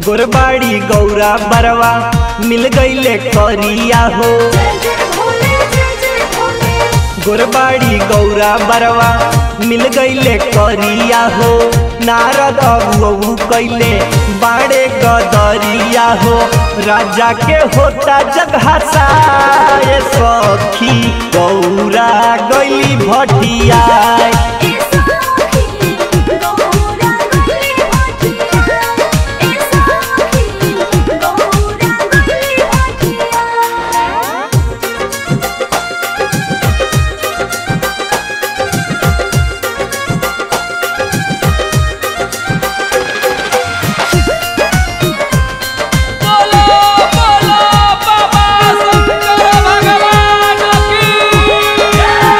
गोरबाड़ी गौरा बरवा मिल गईले करिया हो जय जय भोले जय जय भोले गोरबाड़ी गौरा बरवा मिल गईले करिया हो नारद अबू कैले बाड़े गदरिया हो राजा के होता जगहसाए सखी गौरा गईली भटिया ए साखी गौरा गली हटिया ए साखी गौरा गली हटिया बोलो बोलो बाबा शंकर भगवान की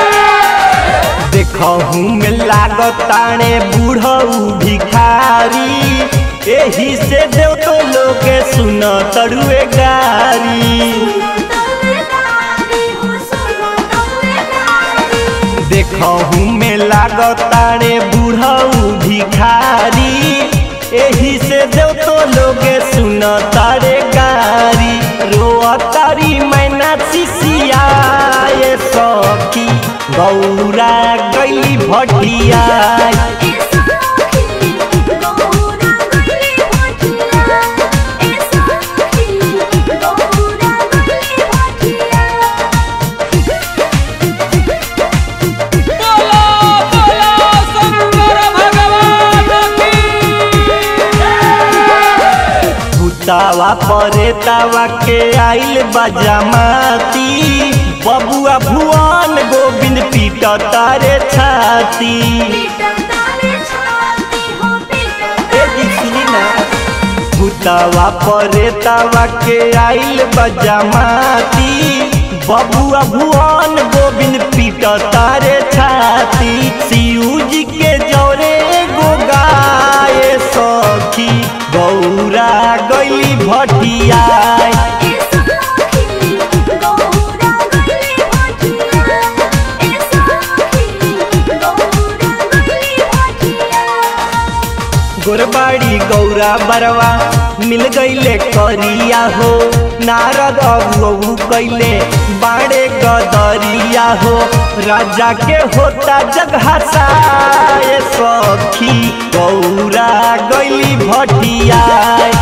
देखहू में लागताने बूढ़ऊ भिखारी एही से देव तो लोग सुन तरुए गारी तवेदारी हो सुनो तवेदारी देखहू में लागताने बूढ़ऊ भिखारी एही से देव तो लोग सुन तारे गारी रोआ तारी मैना सिसियाए सखी गौरा गैली भटिया ए साखी गौरा गली हटिया ए साखी गौरा गली हटिया बोलो बोलो शंकर भगवान की भूतावा परेतावा के आइल बजामाती बबुआ भुवन गोविंद पीट तारे छाती पीटर तारे छाती हो पीटर ए जी सुनी ना भूतावा परेतावा के आइल बजामाती बबुआ भुवन गोविंद पीट तारे छाती शिव जी के जौरे गो गाए सखी गौरा गैली भटिया ए साखी गौरा गली हटिया ए साखी गौरा गली हटिया गोरबाड़ी गौरा बरवा मिल गईले करिया हो नारद अबू कैले बाड़े गदरिया हो राजा के होता जगहसाए सखी गौरा गईली भटिया